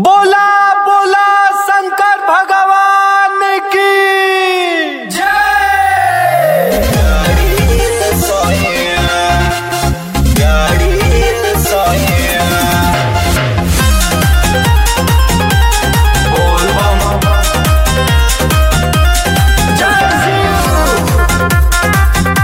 बोला बोला शंकर भगवान की जय बोल बम जय शिव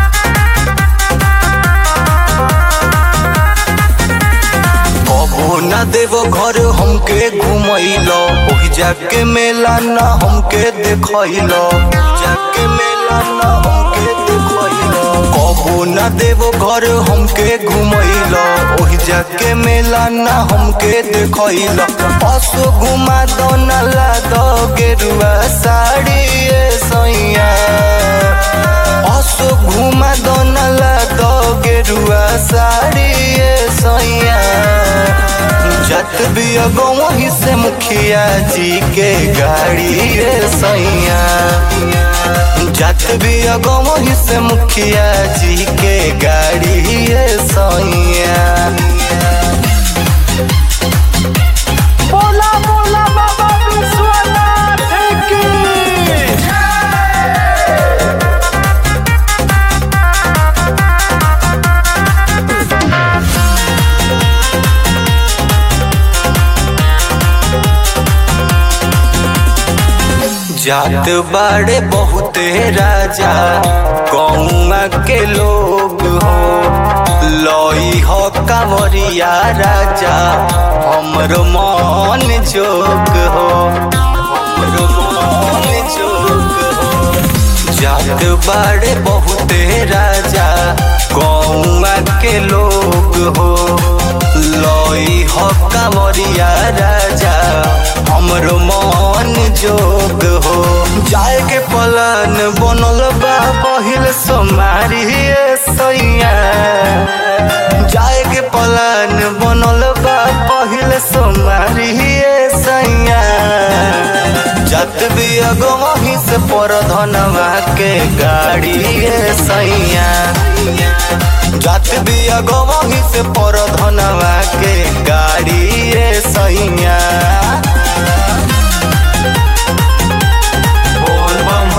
कबो न देवो घर हमके घुमैलो ओहि जाके मेला न हमके देखैलो जाके मेला न हमके देखैलो कबो न देवो घर हमके घुमैलो ओहि जाके मेला न हमके देखैलो पशु घुमा दो न ला दो गेरुआ साड़ी ए सैया पशु घुमा दो न ला दो गेरुआ साड़ी ए सैया जत भी वहीं से मुखिया जी के गाड़ी रे सैया जत भी वहीं से मुखिया जी के गाड़ी रे सैया बोला बोला बाबा विश्वनाथ की जात बाड़े बहुते राजा कौआ के लोग हो लई हो कांवरिया राजा हमरो मन जोग हो हमरो मन जोग हो जात बाड़े बहुते राजा कौआ के लोग हो लई हो कांवरिया राजा हमरो मन जोग हो जाए के पलन बनल बा पहिल सोमारी ए सैया जाए के पलन बनल बा पहिल सोमारी ए सैया जत भी अगमही से पर धनवा के गाड़ी ए सैया जत भी अगमही से पर धनवा के गाड़ी ए सैया बोल बम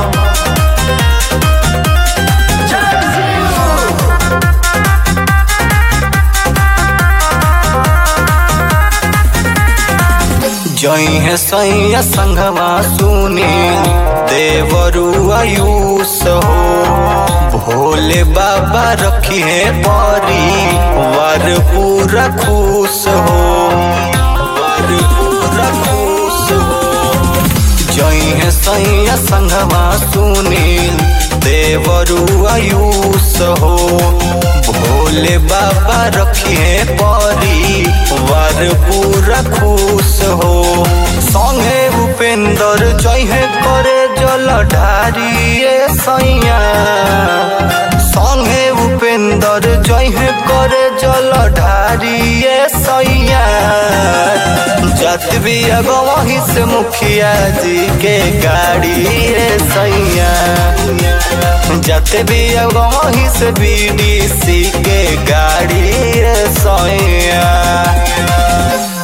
जय शिव जई है सैया संगवा सुनी देवरु आयुष हो भोले बाबा रखी है परी वर पूरा खुश हो वर पूरा खुश हो जई है सैया संगवा सुनील देवरु आयुष हो भोले बाबा रखिए परी वर पूरा खुश हो संगे उपेंद्र जय करे जल ढारिए सैया संगे उपेंद्र जय करे जल ढारिए सैया जत भी अगवही से मुखिया जी के गाड़ी रे सैया जत भी अगवही से बीडीसी के गाड़ी रे सैया